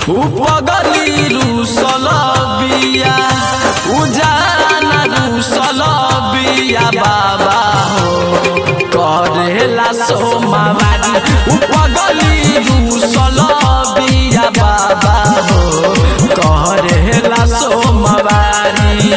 उपगली रुसल बिया उजाना रुसल बिया बाबा हो करेला सोमावारी उपगली रुसल बिया बाबा हो करेला सोमवारी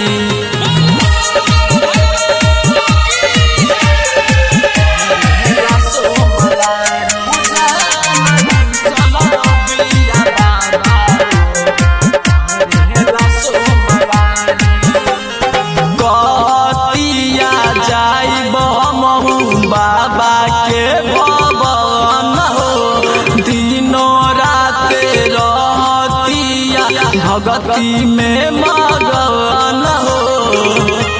कतिया जाइब महू बाबा के भवन हो दिनो राते रहतिया भगती में मगन हो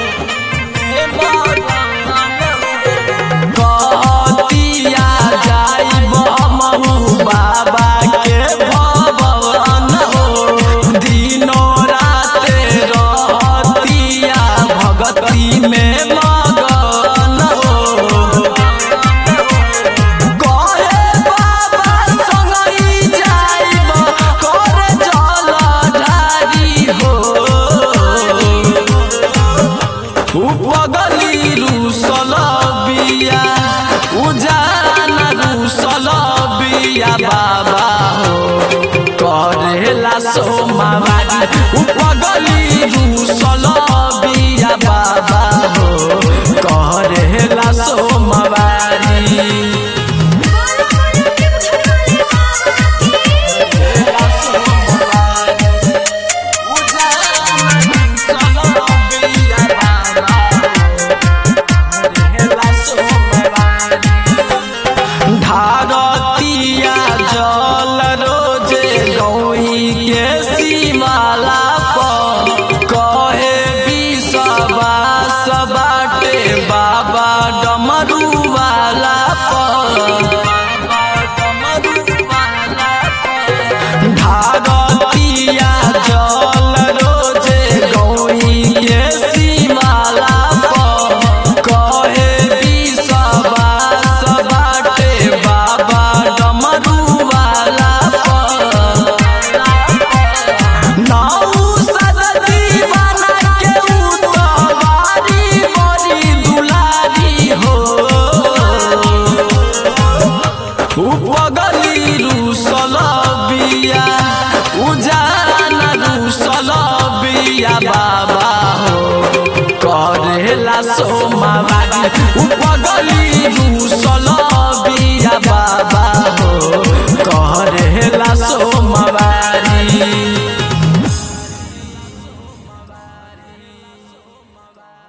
कतिया जाइब महू बाबा के भवन हो दिनो राते रहतिया भगती में मगन हो कहे बाबा संगई जाइब करे जलधारी हो उपगली रुसल बिया उजाना रुसल बिया बाबा हो करेला सोमावारी उपगली रुसल बिया बाबा हो करेला सोमवारी भारतिया जल रोजे गौई के सीमाला पर कहे विश्वास बाटे बाबा डमरू वाला पर भारतिया जल रोजे गौई के सीमाला पर कहे विश्वास बाटे बाबा डमरू वाला पर नाऊ सदती बना के उतवारी बड़ी दुलारी हो उपगली रुसल बिया उजाना रुसल बिया बाबा हो करेला सोमावारी उपगली रुसल बिया बाबा हो करेला सोमवारी